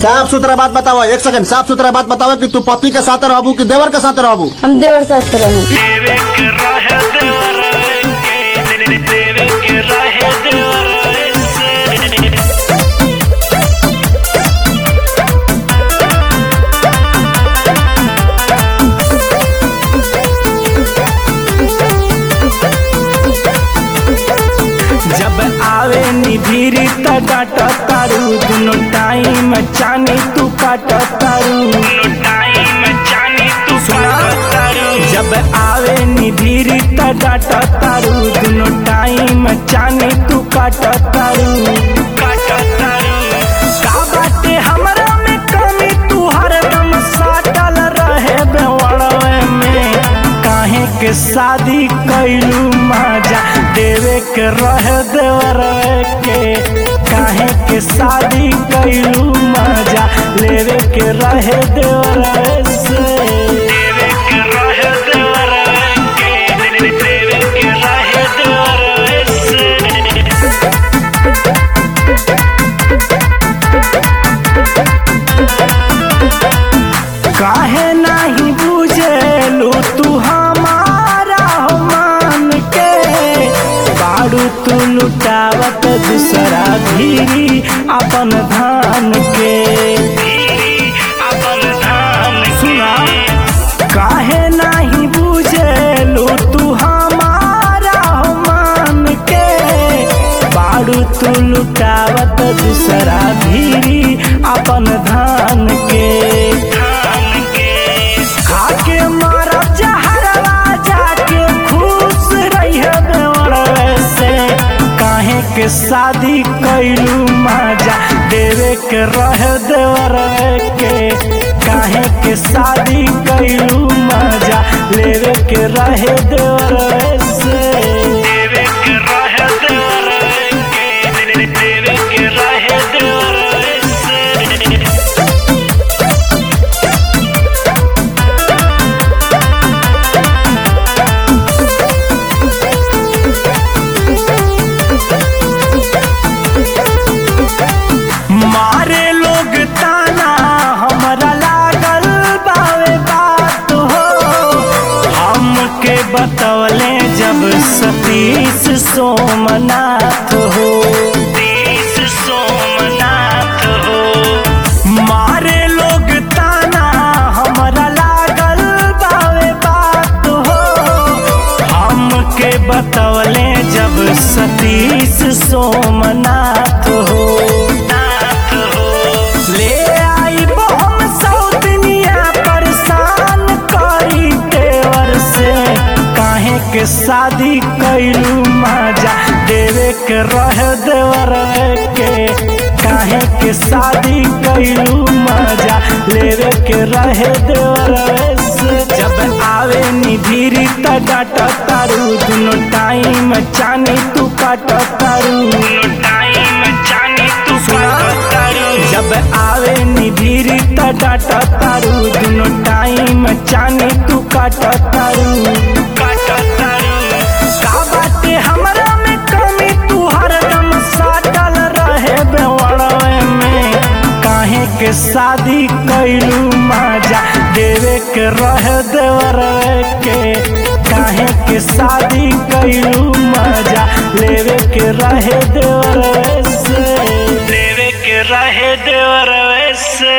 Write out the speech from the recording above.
साफ सुथरा बात बताओ एक सेकंड साफ सुथरा बात बताओ कि तू पति के साथ रहबू कि देवर के साथ रहबू हम देवर साथ रहूं देवे के रहे देवर के देवे के रहे देवर से जब आवे निधिरी त डाट तारू दुनो टाइम चानी तू काट तारू दुनो टाइम चानी तू काट तारू जब आवे निधिरी त डाट तारू दुनो टाइम चानी तू काट तारू काट तारू का बाटे हमरा में कमी तू हरदम साटल रहे बेवड़वे में काहे के शादी कैलू माजा देवे के रहे देवर के काहे के शादी कैलू माजा लेवे के रहे देवर से देवे के रहे देवर के देवे के रहे देवर से काहे नहीं बुझेलू तू हमारा हो मान के बाड़ू तू लुटावत दूसरा धीरी अपन धान के अपन धान सुना काहे नहीं बुझेलू तू हमारा हो मान के बाड़ू तू लुटावत दूसरा धीरी अपन धान के खाके मारा जहरवा जाके खुश रहिए देवर से काहे के शादी कैलू माजा देवे के रहे देवर के काहे के शादी कैलू माजा लेवे के रहे देवर से देवे के रहे देवर के देवे के रहे देवर से मारे लोग ताना हमरा लागल बावे बात हो हमके बतवले जब सतीश सोमनाथ हो सतीश सोमनाथ हो मारे लोग ताना हमरा लागल बावे बात हो हमके बतवले जब सतीश सोमनाथ हो नाथ हो ले आई हम सौतनिया परेशान करी देवर से काहे के शादी कैलू माजा देवे के रह देवर के काहे के शादी कैलू माजा लेवे के रहे देवर से जब आवे निधिरी त डाट तारू दुनो टाइम चानी तू काट तारू दुनो टाइम चानी तू काट तारू जब आवे निधिरी त डाट तारू दुनो टाइम चानी तू काट तारू काट तारू का बाटे हमरा में कमी तू हरदम साटल रहे बेवड़वे में काहे के शादी कैलू माजा देवे के रहे देवर के काहे के शादी कैलू माजा लेवे के रहे देवर से लेवे के रहे देवर से